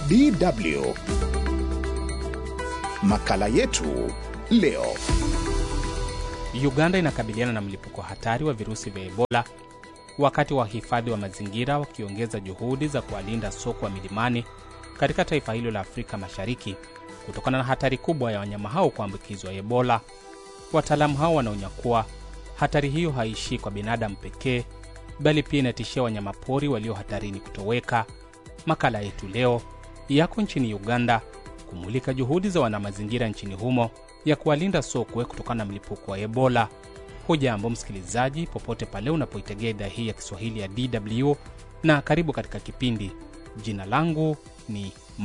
DW. Makala yetu leo. Uganda inakabiliana na mlipuko hatari wa virusi vya Ebola wakati wahifadhi wa mazingira wakiongeza juhudi za kuwalinda sokwe wa milimani katika taifa hilo la Afrika Mashariki kutokana na hatari kubwa ya wanyama hao kuambukizwa Ebola. Wataalamu hao wanaonya kuwa hatari hiyo haishii kwa binadamu pekee, bali pia inatishia wanyamapori walio hatarini kutoweka. Makala yetu leo yako nchini Uganda kumulika juhudi za wanamazingira nchini humo ya kuwalinda sokwe kutokana na mlipuko wa Ebola. Hujambo msikilizaji, popote pale unapoitegea idhaa hii ya Kiswahili ya DW na karibu katika kipindi. Jina langu ni